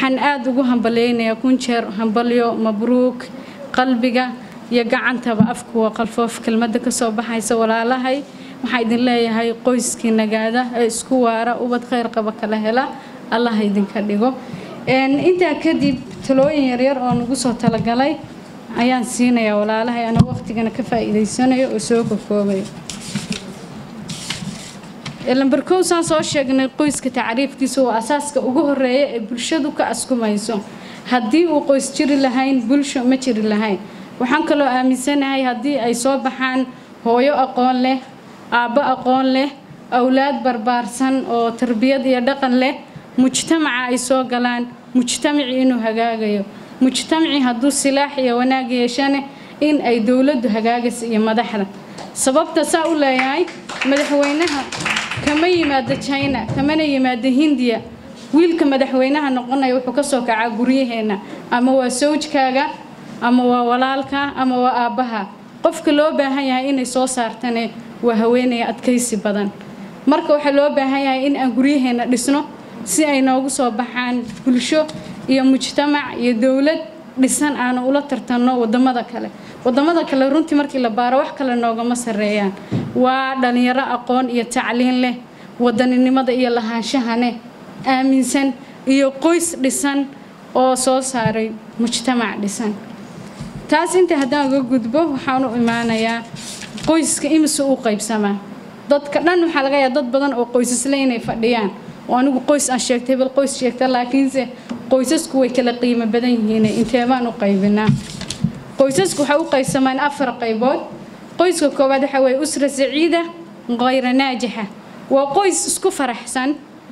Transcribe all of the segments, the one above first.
waxaan aada ugu hambalyeynayaa kun jeer hambalyo mabruuk qalbiga iyo gacantaba afku waa qalfoof kelmadda kasoo baxaysa walaalahay waxaa idin leeyahay qoyskii nagaada ee isku waara ubad khayr qaba kala hela allah idinka dhigo intaa kadib talooyin yaryar oo nagu soo talagalay ayaan siinayaa walaalahay ana waqtigana ka faa'iidaysanayo oo soo kokoobayo lambarkow saan soo sheegnay qoyska tacriifkiisa waa asaaska ugu horeeya ee bulshadu ka askumayso haddii uu qoys jiri lahayn bulsho ma jiri lahayn waxaan kaloo aaminsanahay haddii ay soo baxaan hooyo aqoon leh aabbo aqoon leh awlaad barbaarsan oo tarbiyad iyo dhaqan leh mujtamaca ay soo galaan mujtamacii inuu hagaagayo mujtamacii hadduu silaax iyo wanaag yeeshane in ay dowladdu hagaagaysa iyo madaxda sababta saa u leeyahay madaxweynaha kama yimaado china kamana yimaado hindiya wiilka madaxweynaha noqonaya wuxuu kasoo kacaa guryaheenna ama waa sawjkaaga ama waa walaalka ama waa aabbaha qofka loo baahan yahay inay soo saartane waa haweenaya adkaysi badan marka waxaa loo baahan yahay in aan guryaheenna dhisno si ay noogu soo baxaan bulsho iyo mujtamac iyo dowlad dhisan aanu ula tartanno wadamada kale wadamada kale runtii markii la baaro wax kale noogama sareeyaan waa dhalinyaro aqoon iyo tacliin leh wadaninimada iyo lahaanshahane aaminsan iyo qoys dhisan oo soo saaray mujtamac dhisan taas inta haddaan uga gudbo waxaan u imaanayaa qoyska imise u qaybsamaa dadka dhan waxaa laga yaaba dad badan oo qoysasle inay fadhiyaan oo anigu qoys aan sheegtay bal qoys sheegta laakiinse qoysasku way kala qiimo badan yihiin intee baan u qaybinaa qoysasku waxay u qaybsamaan afar qaybood qoyska koowaad waxa weeye usra saciida khayra naajixa waa qoys isku faraxsan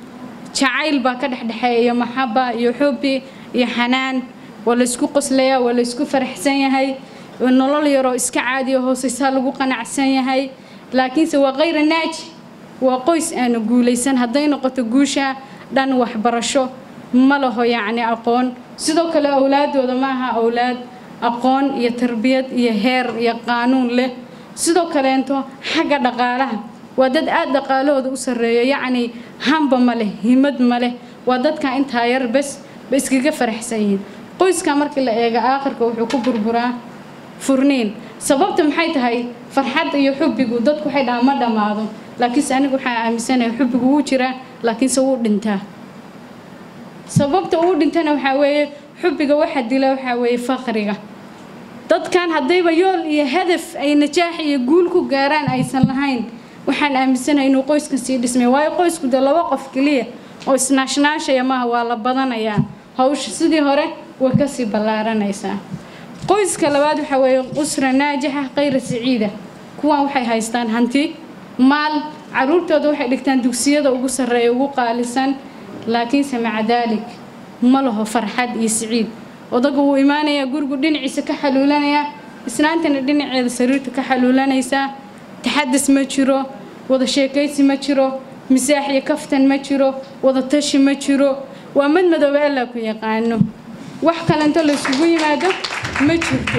jacayl baa ka dhexdhexeeya iyo maxaba iyo xubi iyo xanaan waa laysku qoslayaa waa laysku faraxsan yahay nolol yaroo iska caadiyo hooseysaa lagu qanacsan yahay laakiinse waa khayra naaji waa qoys aanu guulaysan hadday noqoto guusha dhan waxbarasho ma laho yacni aqoon sidoo kale awlaadooda ma aha awlaad aqoon iyo tarbiyad iyo heer iyo qaanuun leh sidoo kaleento xagga dhaqaalaha waa dad aada dhaqaalahooda u sarreeyo yacni hamba ma leh himad ma leh waa dadka intaa yar bes ba iskaga faraxsan yihiin qoyska markii la eega aakhirka wuxuu ku burburaa furniin sababta maxay tahay farxad iyo xubbigu dadku waxay dhahaan ma dhammaado laakiinse anigu waxaa aaminsanahay xubbigu wuu jiraa laakiinse wuu dhintaa sababta uu dhintana waxaa weeye xubbiga waxa dila waxaa weeye faqriga dadkan haddayba yool iyo hadaf ay najaax iyo guul ku gaaraan aysan lahayn waxaan aaminsanahay inuu qoyskan sii dhismay waayo qoysku dee laba qof keliya oo isnaashnaashaya maaha waa la badanayaa hawsha sidii hore way kasii ballaaranaysaa qoyska labaad waxaa weeye usra naajixa khayra saciida kuwan waxay haystaan hanti maal caruurtooda waxay dhigtaan dugsiyada ugu sarreeya ugu qaalisan laakiinse maca daalik ma laho farxad iyo siciid odaga wuu imaanayaa gurigu dhinaciisa ka xaluulanayaa islaantana dhinaceeda sariirta ka xaluulanaysaa taxadis ma jiro wada sheekaysi ma jiro misaax iyo kaftan ma jiro wada tashi ma jiro waa mad madoobe allaa ku yaqaano wax kalento laysugu yimaado ma jirto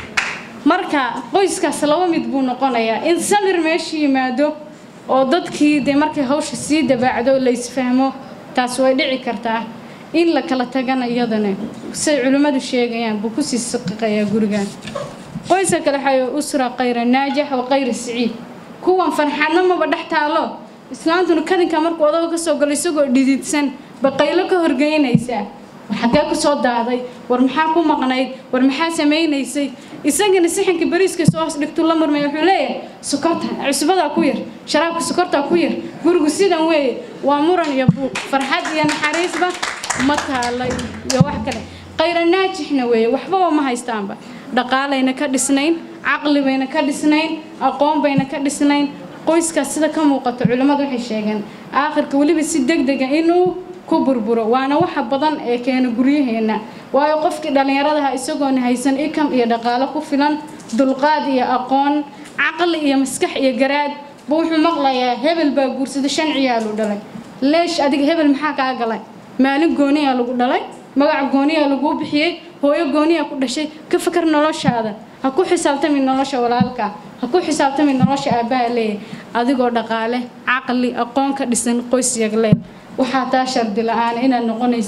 marka qoyskaas laba mid buu noqonayaa in samir meesha yimaado oo dadkii dee markay hawsha sii dabaacdo la isfahmo taas way dhici kartaa in la kala tagana iyadana say culimmadu sheegayaan buu kusii saqiqayaa gurigan qoyska kale waxaa usra khayra naajix wa khayra siciid kuwan farxadna maba dhex taalo islaantuna kadinka markuu odaga kasoo galo isagoo dhididsan baqaylo ka horgeynaysaa xaggee ku soo daaday war maxaa ku maqnayd war maxaa samaynaysay isagana sixinka bariiska soo hoos dhigtuu la murmay wuxuu leeyahay sokorta cusbadaa ku yar sharaabka sokortaa ku yar gurigu sidan weeye waa muran iyo buuq farxad iyo naxariisba ma taalay iyo wax kale khayra naajixna weeye waxbaba ma haystaanba dhaqaalayna ka dhisnayn caqli bayna ka dhisnayn aqoon bayna ka dhisnayn qoyskaas sida ka muuqato culimmadu waxay sheegeen aakhirka weliba si degdega inuu ku burburo waana waxa badan ee keena guryaheenna waayo qofkii dhallinyaradaha isagoona haysan ikam iyo dhaqaalo ku filan dulqaad iyo aqoon caqli iyo maskax iyo garaad buu wuxuu maqlayaa hebel baa guursada shan ciyaalu dhalay leesh adiga hebel maxaa kaa galay maalin gooniyaa lagu dhalay magac gooniyaa laguu bixiyey hooyo gooniyaa ku dhashay ka fakar noloshaada ha ku xisaabtami nolosha walaalka ha ku xisaabtami nolosha aabbaha leeyahay adigoo dhaqaale caqli aqoon ka dhisan qoys yagleel waxaa taa shardi la-aan inaad noqonaysid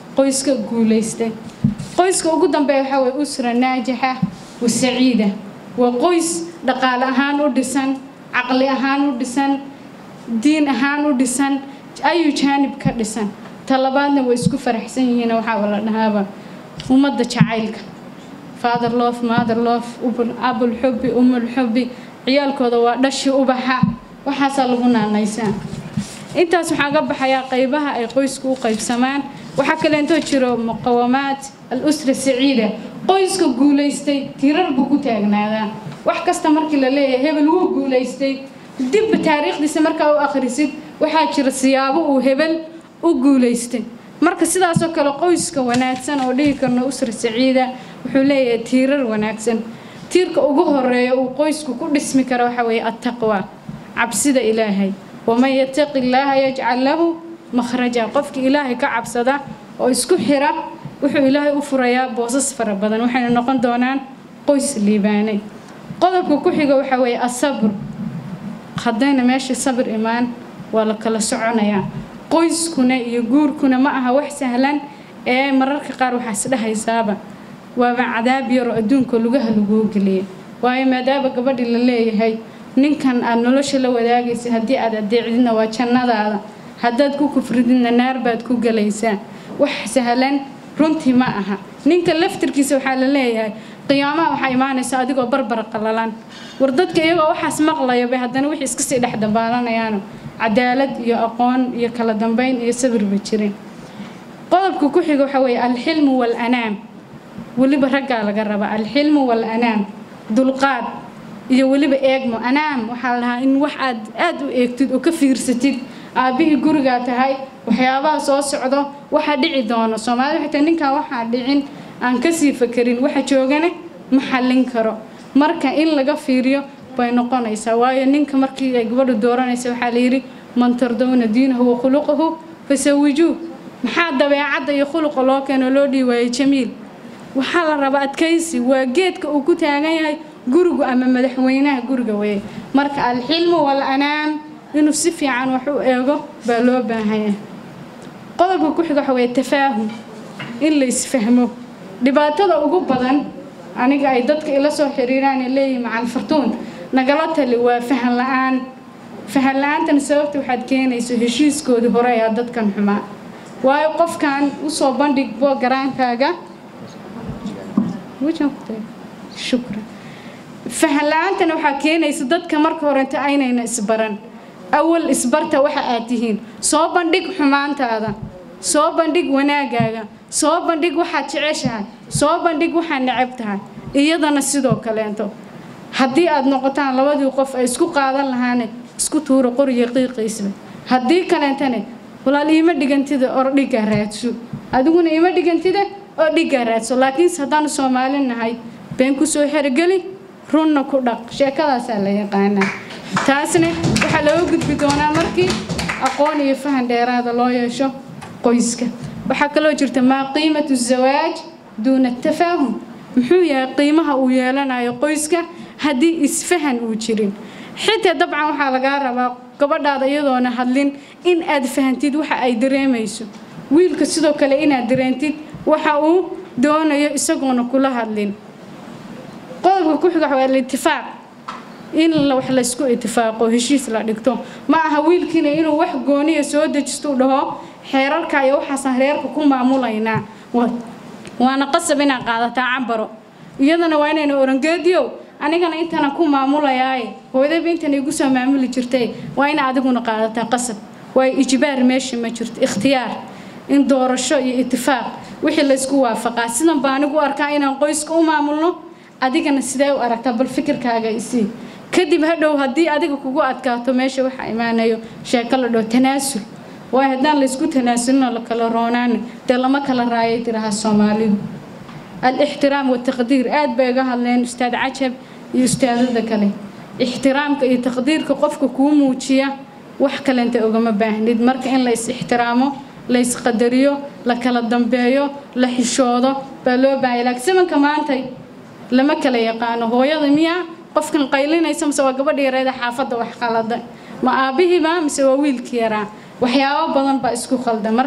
qoyska guulaystay qoyska ugu dambeeya waxaa waye usra naajixa wa saciida waa qoys dhaqaale ahaan u dhisan caqli ahaan u dhisan diin ahaan u dhisan ayuu jaanib ka dhisan talabaadna way isku faraxsan yihiin waxaa la dhahaaba ummadda jacaylka father love mother love abul xubbi umul xubbi ciyaalkooda waa dhashi ubaxa waxaasaa lagu naanaysaa intaas waxaa ka baxayaa qaybaha ay qoysku u qaybsamaan waxaa kaleentoo jiro muqawamaat al usra saciida qoyska guulaystay tirar buu ku taagnaadaa wax kasta markii la leeyahay hebel wuu guulaystay dibba taariikhdiisa markaa u akhrisid waxaa jira siyaabo uu hebel u guulaystay marka sidaasoo kale qoyska wanaagsan oo dhihi karno usra saciida wuxuu leeyahay tiirar wanaagsan tiirka ugu horeeya uu qoysku ku dhismi karo waxa weeye attaqwa cabsida ilaahay waman yataqi illaaha yajcal lahu makhraja qofkii ilaahay ka cabsada oo isku xira wuxuu ilaahay u furayaa boosas fara badan waxayna noqon doonaan qoys liibaanay qodobka ku xiga waxa weeye asabr haddayna meesha sabir imaan waa la kala soconayaa qoyskuna iyo guurkuna ma aha wax sahlan ee mararka qaar waxaa isdhehaysaaba waaba cadaab yaroo adduunka lugaha laguu geliyay waayo maadaama gabadhii la leeyahay ninkan aada nolosha la wadaagaysa haddii aad adeecdidna waa jannadaada haddaad ku kufrididna naar baad ku gelaysaa wax sahlan runtii ma aha ninka laftirkiisa waxaa la leeyahay qiyaamaha waxaa imaanaysa adigoo barbar qalalan war dadka iyagoo waxaas maqlaya bay haddana wixii iska sii dhex dabaalanayaano cadaalad iyo aqoon iyo kala dambeyn iyo sabirba jirin qodobka ku xiga waxa weeye alxilmu waalanaam weliba raggaa laga rabaa alxilmu waalanaam dulqaad iyo weliba eegmo anaam waxaa la dhahaa in wax aad aad u eegtid oo ka fiirsatid aabbihii gurigaa tahay waxyaabaha soo socdo waxa dhici doono soomaalida xitaa ninkaa waxaa dhicin aan kasii fakerin waxa joogane ma xallin karo marka in laga fiiriyo bay noqonaysaa waayo ninka markii ay gabadhu dooranaysa waxaa layidhi man tardowna diinahu wa khuluqahu fasawijuu maxaa dabeecadda iyo khuluqa loo keeno loo dhihi waayey jamiil waxaa la rabaa adkaysi waa geedka uu ku taagan yahay gurigu ama madaxweynaha guriga weye marka alxilmu wal-anaam inuu si fiican wax u eego baa loo baahanyahay qodobka ku xiga waxa weye tafaahum in la isfahmo dhibaatada ugu badan aniga ay dadka ila soo xiriiraan ee leeyihin macal fartuun nagala tali waa fahan la-aan fahan la-aantan sababta waxaad keenayso heshiiskoodii hore ayaa dadkan xumaa waayo qofkan usoo bandhig bogaraankaaga shukran fahan la-aantan waxaa keenaysa dadka marka horenta aynayna isbaran awal isbarta waxa aad tihiin soo bandhig xumaantaada soo bandhig wanaagaaga soo bandhig waxaad jeceshahay soo bandhig waxaad necab tahay iyadana sidoo kaleento haddii aad noqotaan labadii qof ay isku qaadan lahaane isku tuuro qoriga qiiqiisba haddii kaleentane walaal iima dhigantida or dhigaa raadso adiguna iima dhigantida oo dhigaa raadso laakiinse haddaanu soomaali nahay been kusoo xerogeli runna ku dhaq sheekadaasaa la yaqaanaa taasna waxaa looga gudbi doonaa markii aqoon iyo fahan dheeraada loo yeesho qoyska waxaa kaloo jirta maa qiimatu zawaaj duuna tafaahum muxuu yahay qiimaha uu yeelanayo qoyska haddii isfahan uu jirin xitaa dabcan waxaa lagaa rabaa gabadhaada iyadoona hadlin in aad fahantid waxa ay dareemayso wiilka sidoo kale inaad dareentid waxa uu doonayo isagoona kula hadlin qodobka ku xiga waa alitifaaq in wax laysku itifaaqo heshiis la dhigto ma aha wiilkiina inuu wax gooniya soo dejisto u dhaho xeerarka iyo waxaasaan reerka ku maamulaynaa waana qasab inaad qaadataa cambaro iyadana waa inayna orangeediyow anigana intana ku maamulayaaye hooyadaba intan igu soo maamuli jirtay waa ina adiguna qaadataa qasab waayo ijbaar meesha ma jirto ikhtiyaar in doorasho iyo itifaaq wixii laysku waafaqaa sidan baa anigu arkaa inaan qoyska u maamulno adigana sidee u aragtaa bal fikirkaaga isii kadib hadhow haddii adiga kugu adkaato meesha waxaa imaanayo sheeko la dhao tanaasul waayo haddaan laysku tanaasulino la kala roonaana dee lama kala raayay tiraha soomaalidu alixtiraam wataqdiir aad bay uga hadleen ustaad cajab iyo ustaadada kale ixtiraamka iyo taqdiirka qofka kuu muujiya wax kalenta ugama baahnid marka in la is ixtiraamo la isqadariyo la kala dambeeyo la xishoodo baa loo baahaya laakiin simanka maantay lama kala yaqaano hooyada miyaa qofkan qaylinaysa mise waa gabadha yareeda xaafadda wax qalada ma aabbihiiba mise waa wiilkii yaraa waxyaabo badan baa isku khaldan marka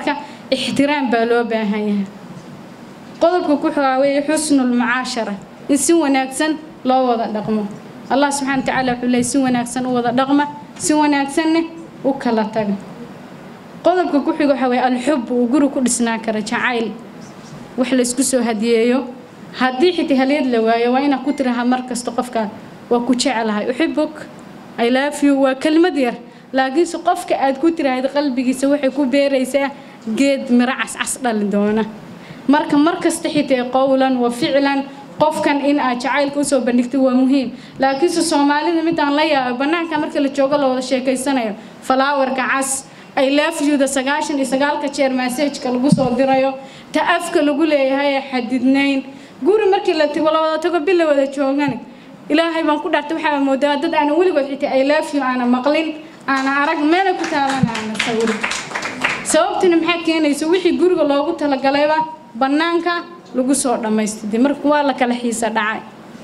ixtiraam baa loo baahan yahay qodobka ku xigaa weeye xusnul mucaashara in si wanaagsan loo wada dhaqmo allah subxana wa tacaala wuxuu leeyay si wanaagsan u wada dhaqma si wanaagsanna u kala taga qodobka ku xiga waxa weeye alxub uu guri ku dhisnaan kara jacayl wax la isku soo hadiyeeyo haddii xitaa halyad la waayo waa inaad ku tiraha mar kasta qofka waa ku jecelahay uxibuk i love you waa kelmad yar laakiinse qofka aad ku tiraahda qalbigiisa waxay ku beeraysaa geed miro cascas dhali doona marka mar kasta xitaa qowlan wa ficlan qofkan in aad jacaylka usoo bandhigtay waa muhiim laakiinse soomaalida midaan la yaabo bannaanka marka la joogo la wada sheekaysanayo falaawarka cas ay laafyuda sagaashan iyo sagaalka jeer massajka lagu soo dirayo ta afka lagu leeyahay ee xadidnayn guri markii la la wada tago bil la wada joogani ilaahay baan ku dhaartay waxaa moodaa dad aanan weligood xitaa ay laafyu aana maqlin aana arag meela ku taaban aana sawirin sababtina maxaa keenaysa wixii guriga loogu talagalayba bannaanka lagu soo dhammaystay marka waa la kala xiisa dhacay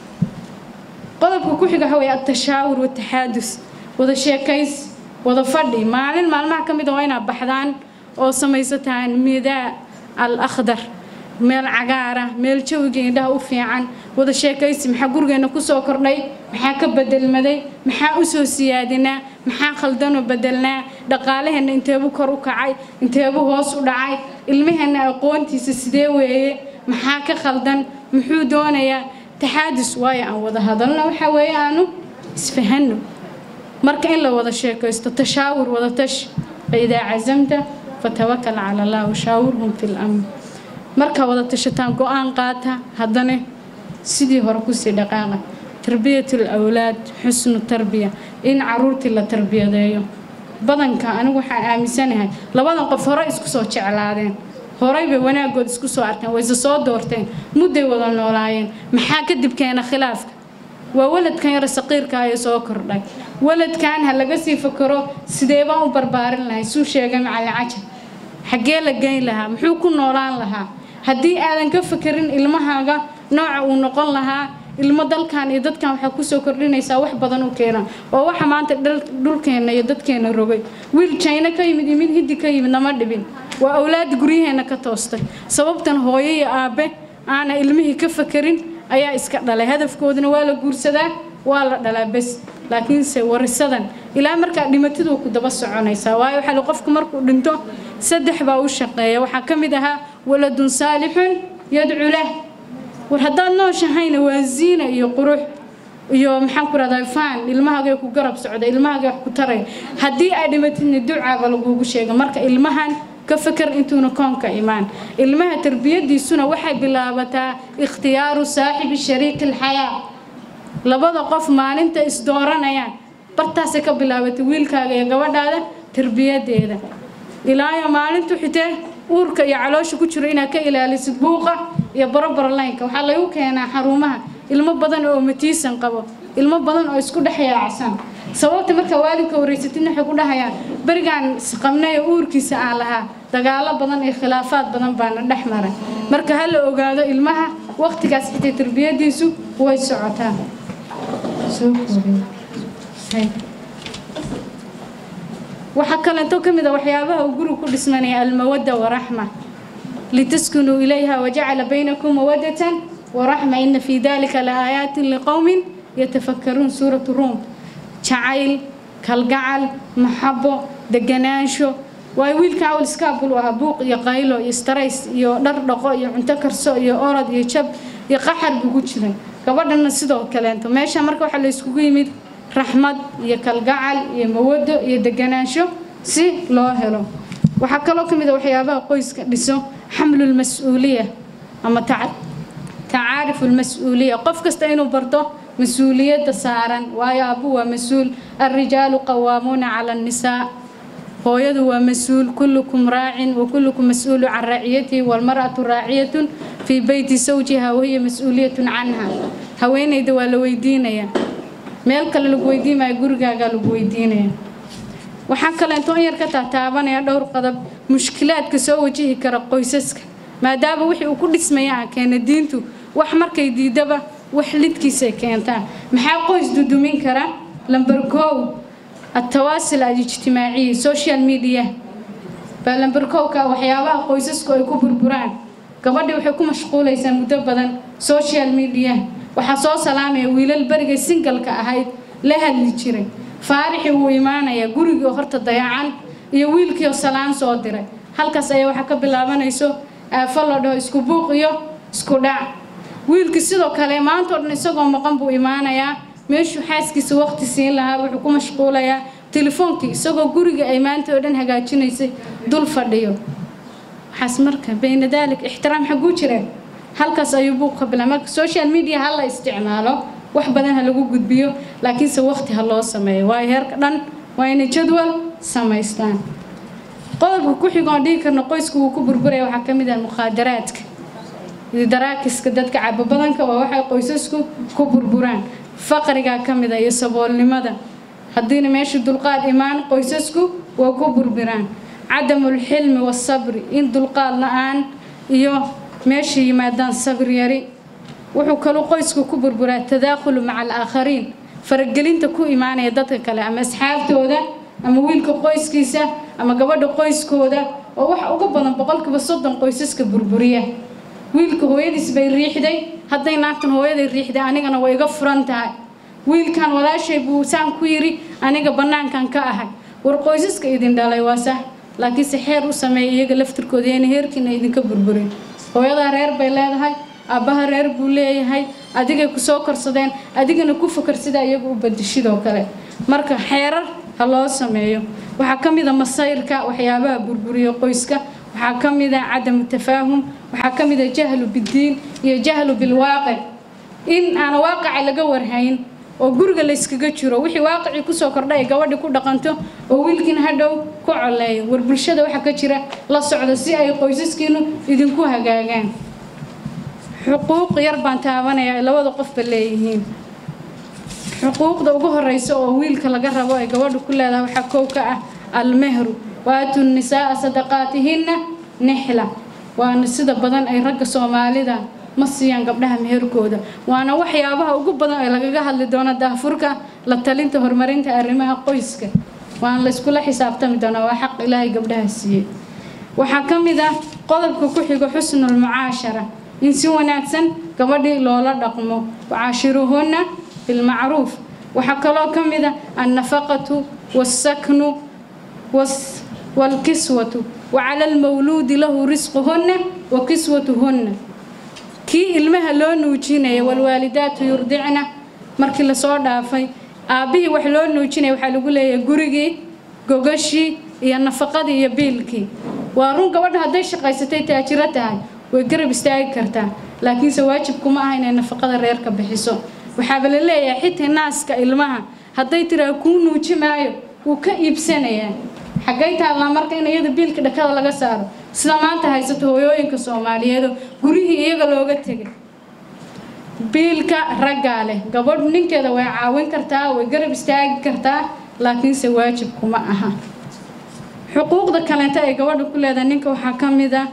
qodobka ku xiga waxa weeye atashaawur wataxaadus wada sheekays wada fadhi maalin maalmaha ka mid a waa inaad baxdaan oo samaysataan midaa al akhdar meel cagaara meel jawiga indhaha u fiican wada sheekaysi maxaa gurigeena kusoo kordhay maxaa ka bedelmaday maxaa usoo siyaadinaa maxaa khaldanoo bedelnaa dhaqaalaheenna inteebu kor u kacay inteebu hoos u dhacay ilmaheenna aqoontiisa sidee weeye maxaa ka khaldan muxuu doonayaa taxaadus waayo aan wada hadalno waxaa weeye aanu isfahanno marka in la wada sheekaysto tashaawur wada tash faidaa cazamta fatawakal cala allah washaawirhum fi lamr markaa wada tashataan go-aan qaata haddana sidii hore kusii dhaqaaqa tarbiyatul awlaad xusnu tarbiya in caruurtii la tarbiyadeeyo badanka anigu waxaan aaminsanahay labadan qof hore isku soo jeclaadeen horay bay wanaagood isku soo arkeen wayse soo doorteen mudday wada noolaayeen maxaa kadib keena khilaafka waa waladkan yara saqiirka ayay soo kordhay waladkan ha laga sii fakaro sidee baan u barbaarin lahay suu sheegay macalin cajab xaggee la geyn lahaa muxuu ku noolaan lahaa haddii aadan ka fakerin ilmahaaga nooca uu noqon lahaa ilmo dalkan iyo dadkan waxaa kusoo kordhinaysaa wax badan u keena oo waxa maanta dhulkeenna iyo dadkeena rogay wiil jayna ka yimid iyo mid hiddi ka yimid nama dhibin waa awlaad guryaheenna ka toostay sababtan hooyo iyo aabe aana ilmihii ka fakerin ayaa iska dhalay hadafkooduna waa la guursadaa waa la dhalaa bes laakiinse warisadan ilaa markaa dhimatiduu ku daba soconaysaa waayo waxaa li qofku markuu dhinto saddex baa u shaqeeya waxaa ka mid ahaa waladun saalixun yadcu lah war haddaad nooshahayna waa ziina iyo qurux iyo maxaan ku rahdaa faan ilmahaaga ku garab socda ilmahaaga wax ku taray haddii aad dhimatidna ducaaba lagugu sheega marka ilmahan ka fakar intuuna koonka imaan ilmaha tarbiyadiisuna waxay bilaabataa ikhtiyaaru saaxibi shariiki alxayaa labada qof maalinta isdooranayaan bartaasay ka bilaabatay wiilkaaga iyo gabadhaada tarbiyadeeda ilaayo maalintu xitee uurka iyo caloosha ku jiro inaad ka ilaalisid buuqa iyo boroborolaynka waxaa lagu keenaa xarumaha ilmo badan oo matiisan qabo ilmo badan oo isku dhex yaacsan sababta marka waalidka wareysatidna waxay ku dhahayaan berigaan isqabnay oo uurkiisa aan lahaa dagaalo badan iyo khilaafaad badan baana dhex maray marka ha la ogaado ilmaha waqtigaas xitay tarbiyadiisu way socotaa waxaa kaleeto ka mid a waxyaabaha uu gurigu ku dhismanaya almawadda waraxma litaskunuu ilayha wajacala baynakum mawaddatan waraxma ina fii dalika la aayaatin liqowmin yatafakkaruun suuratu ruum jacayl kalgacal maxabo deganaansho waayo wiilka awl iskaabul ahaa buuq iyo qaylo iyo starays iyo dhar dhaqo iyo cunto karso iyo orod iyo jab iyo qaxar buu ku jiray gabadhana sidoo kaleento meesha marka waxaa la iskugu yimid raxmad iyo kalgacal iyo mawado iyo deganaansho si loo helo waxaa kaloo ka mid a waxyaabaha qoyska dhiso xamlulmas-uuliya ama tacaarifu lmas-uuliya qof kasta inuu barto mas-uuliyadda saaran waayo aabbu waa mas-uul alrijaalu qawaamuuna cala annisaa hooyadu waa mas-uul kullukum raacin wa kullukum mas-uulu can raaciyatihi walmar'atu raaciyatun fii beyti sawjiha wahiya mas-uuliyatun canha haweenayda waa la weydiinayaa meel kale lagu weydiimaayo gurigaagaa lagu weydiinaya waxaa kaleeto in yar ka taataabanaya dhowr qodab mushkilaadka soo wajihi kara qoysaska maadaama wixii uu ku dhismaya ah keena diintu wax markay diidaba wax lidkiisay keentaa maxaa qoys dudumin kara lamber kow التواصل الاجتماعي social media baa lambarkowka waxyaabaha qoysasku ay ku burburaan gabadhii waxay ku mashquulaysaa muddo badan social media waxaa soo salaamaya wiilal berigay singalka ahayd la hadli jiray faarixii wuu imaanayaa gurigii horta dayacan iyo wiilkiioo salaan soo diray halkaas ayaa waxaa ka bilaabanayso aafo la dhaho isku buuq iyo isku dhac wiilkii sidoo kale maanta o dhan isagoo maqan buu imaanayaa meeshuu xaaskiisa waqti siin lahaa wuxuu ku mashquulayaa telefoonkii isagoo guriga ay maanta oo dhan hagaajinaysay dul fadhiyo waxaas marka bayna daalik ixtiraam xaguu jira halkaas ayuu buuq ka bilaa marka social media ha la isticmaalo wax badan ha lagu gudbiyo laakiinse waqti ha loo sameeyo waayo heerka dhan waa inay jadwal samaystaan qodobka ku xigoon dhihi karno qoysku wuu ku burburaya waxaa ka mid ah mukhaadaraadka daraakiska dadka cabo badanka waa waxay qoysasku ku burburaan faqrigaa ka mid ah iyo saboolnimada haddiina meesha dulqaad imaan qoysasku waa ku burburaan cadamulxilmi wasabri in dulqaad la-aan iyo meesha yimaadaan sabir yari wuxuu kaluu qoysku ku burburaa tadaakhulu maca alaakhariin faragelinta ku imaanaya dadka kale ama asxaabtooda ama wiilka qoyskiisa ama gabadha qoyskooda oo wax uga badan boqolkiiba soddon qoysaska burburiya wiilka hooyadiis bay riixday hadday naagtan hooyaday riixday anigana way iga furan tahay wiilkan walaashay buu saan ku yiri aniga bannaankan ka ahay war qoysaska idin dhalay waa sax laakiinse xeer u sameeya iyaga laftirkooda yana heerkiina idinka burburin hooyadaa reer bay leedahay aabbaha reer buu leeyahay adigay ku soo korsadeen adigana ku fakar sida iyaga u badishidoo kale marka xeerar ha loo sameeyo waxaa ka mid a masayrka waxyaabaha burburiya qoyska waxaa ka mid a cadamu tafaahum waxaa ka mid a jahlu biddiin iyo jahlu bilwaaqic in aan waaqaca laga warhayn oo guriga layskaga jiro wixii waaqicii kusoo kordha ay gabadhi ku dhaqanto oo wiilkiina hadhow ku coleeyo war bulshada waxa ka jira la socda si ay qoysaskiinu idinku hagaagaan xuquuq yar baan taabanaya ay labada qofba leeyihiin xuquuqda ugu horeysa oo wiilka laga rabo ay gabadhu ku leedahay waxaa kow ka ah almehru waatu nisaaa sadaqaatihinna nixla waana sida badan ay ragga soomaalida ma siiyaan gabdhaha meherkooda waana waxyaabaha ugu badan ee lagaga hadli doono daahfurka la talinta horumarinta arrimaha qoyska waana la iskula xisaabtami doonaa waa xaq ilaahay gabdhaha siiyey waxaa ka mid ah qodobka ku xigo xusnul mucaashara in si wanaagsan gabadhii loola dhaqmo wacaashiruhunna bilmacruuf waxaa kaloo ka mid ah annafaqatu waasaknu waalkiswatu wacala almawluudi lahu risquhunna wa kiswatuhunna kii ilmaha loo nuujinaya walwaalidaatu yurdicna markii lasoo dhaafay aabbihii wax loo nuujinaya waxaa lagu leeyahay gurigii gogashii iyo nafaqadii iyo biilkii waa run gabadha hadday shaqaysatay taajiro tahay way garab istaagi kartaa laakiinse waajibkuma aha inay nafaqada reerka bixiso waxaaba la leeyahay xitaa naaska ilmaha hadday tiraa kuu nuuji maayo wuu ka iibsanayaa xaggay taallaa marka in iyada biilka dhakada laga saaro sida maanta haysato hooyooyinka soomaaliyeedo gurihii iyaga looga tegay biilka raggaa leh gabadhu ninkeeda way caawin kartaa way garab istaagi kartaa laakiinse waajibkuma aha xuquuqda kaleeta ay gabadha ku leedahay ninka waxaa ka mid ah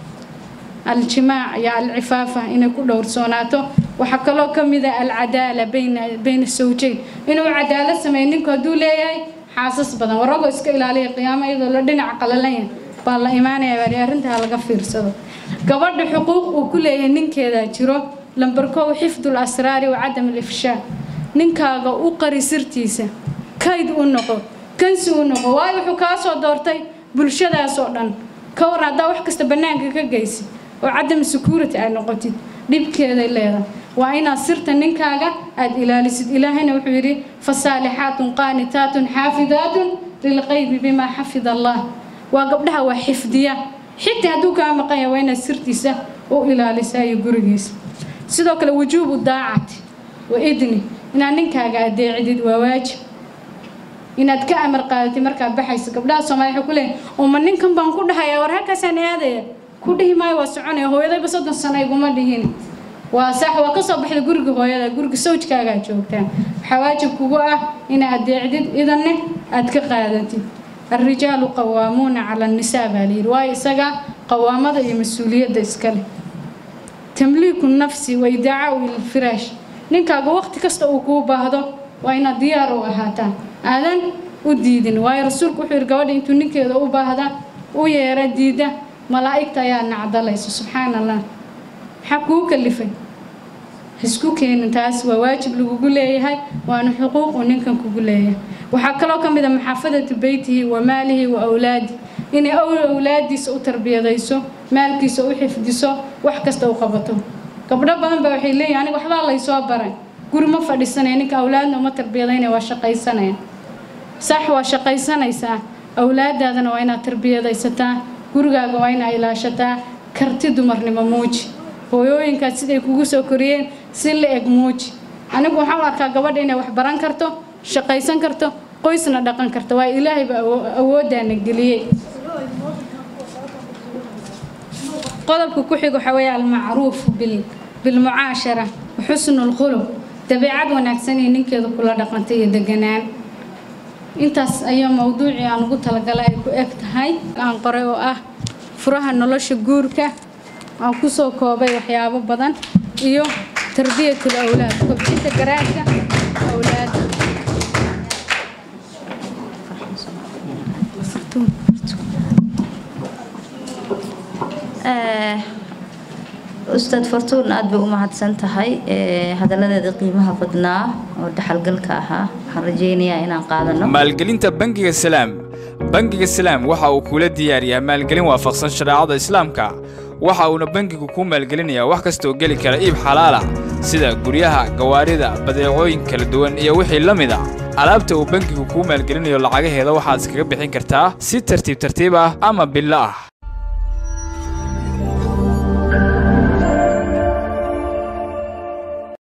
aljimaac iyo alcifaafa inay ku dhowrsoonaato waxaa kaloo ka mid ah alcadaala bayna bayna sawjayn inuu cadaalad sameeyo ninku hadduu leeyahay xaasas badan waragoo iska ilaaliya qiyaamo iyadoo la dhinac qalalanya baa la imaanaya bari arrintaa laga fiirsado gabadha xuquuq uu ku leeyahay ninkeedaa jiro lambar kow xifdul asraari wa cadam alifshaa ninkaaga u qari sirtiisa kayd u noqo kansi u noqo waayo wuxuu kaa soo doortay bulshadaas oo dhan ka waran haddaa wax kasta bannaanka ka geysid oo cadam security ay noqotid dhibkeeday leedahay waa inaad sirta ninkaaga aada ilaalisid ilaahayna wuxuu yidhi fasaalixaatun qaanitaatun xaafidaatun lilqaybi bimaa xafida allah waa gabdhaha waa xifdiya xitaa hadduu kaa maqan yahay waa inaad sirtiisa u ilaalisaa iyo gurigiisa sidoo kale wujuubu daacati wa idni inaad ninkaaga adeecidid waa waajib inaad ka amar qaadatid markaad baxayso gabdhaha soomaaliya waxay ku leeyihin uma ninkan baan ku dhahayaa war halkaasaan aadaya ku dhihi maayo waa soconaya hooyadayba soddon sano iguma dhihin waa sax waa ka soo baxda guriga hooyada guriga sawjkaagaa joogtaan waxaa waajib kugu ah inaad adeecdid idanne aad ka qaadatid الرجال قوامون على النساء بالير واي إسقى قوامة iyo مسؤولية إسكاله تمليك النفس وإدعاء الفراش ninkaaga waqti kasta uu kuu baahdo waa inaad diyaar u ahaataan aadan u diidin waayo rasuulku wuxuu yidhi gabadha intuu ninkeeda u baahda u yeera diida malaa'igta ayaa nacdalayso subxaan allah maxaa kuu kalifay isku keenin taas waa waajib lagugu leeyahay waana xuquuq uu ninkan kugu leeyahay waxaa kaloo ka mid a maxaafadatu beytihi wa maalihi wa awlaadi inay awlaadiisa u tarbiyadayso maalkiisa u xifdiso wax kasta u qabato gabdho badan ba waxay leeyihin aniga waxbaa laysoo baray guri ma fadhiisanaya ninka awlaadna uma tarbiyadaynaya waa shaqaysanaya sax waa shaqaysanaysaa awlaadaadana waa inaad tarbiyadaysataa gurigaaga waa inaad ilaashataa karti dumarnimo muuji hooyooyinkaad siday kugu soo koriyeen si la eg muuji anigu waxaan u arkaa gabadha inay wax baran karto shaqaysan karto qoysna dhaqan karto waa ilaahayba awooddaana geliyey qodobka ku xiga waxaa weeye almacruufu bil bilmucaashara waxusnu lkhuluq dabeecad wanaagsan iyo ninkeeda kula dhaqanta iyo deganaan intaas ayaa mowduucii aan ugu talagalay ay ku eg tahay aan qoray oo ah furaha nolosha guurka aan kusoo koobay waxyaabo badan iyo tarbiyatul awlaad kobcinta garaadka awlaada ustaad fortuun aada bay u mahadsan tahay hadaladeeda qiimaha badnaa oo dhaxalgalka ahaa waxaan rajeynayaa inaan qaadano maalgelinta bangiga salaam bangiga salaam waxa uu kula diyaariyaa maalgelin waafaqsan shareecada islaamka waxa uuna bangigu kuu maalgelinayaa wax kastaoo geli kara iib xalaalah sida guryaha gawaarida badeecooyin kala duwan iyo wixii la mid a alaabta uu bangigu kuu maalgelinayo lacagaheeda waxaad iskaga bixin kartaa si tartiib tartiib ah ama billo ah